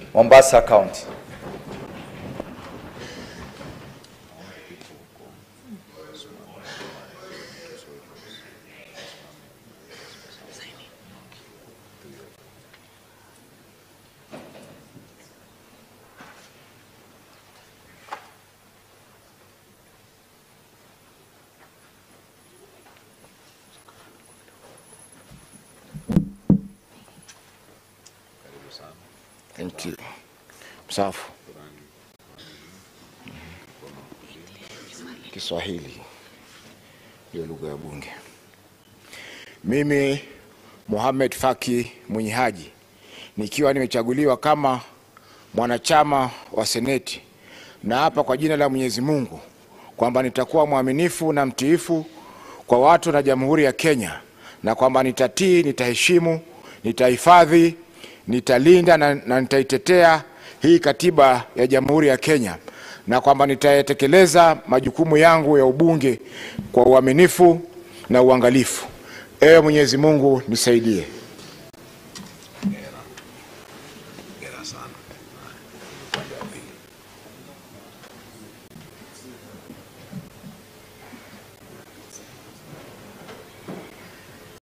Mombasa County. Thank you. Msafu. Kiswahili ndio lugha ya Bunge. Mimi Mohamed Faki Mwenye Haji nikiwa nimechaguliwa kama mwanachama wa Seneti, na hapa kwa jina la Mwenyezi Mungu kwamba nitakuwa mwaminifu na mtiifu kwa watu na Jamhuri ya Kenya, na kwamba nitatii, nitaheshimu, nitahifadhi, nitalinda na, na nitaitetea hii katiba ya Jamhuri ya Kenya, na kwamba nitayatekeleza majukumu yangu ya ubunge kwa uaminifu na uangalifu. Ewe Mwenyezi Mungu nisaidie.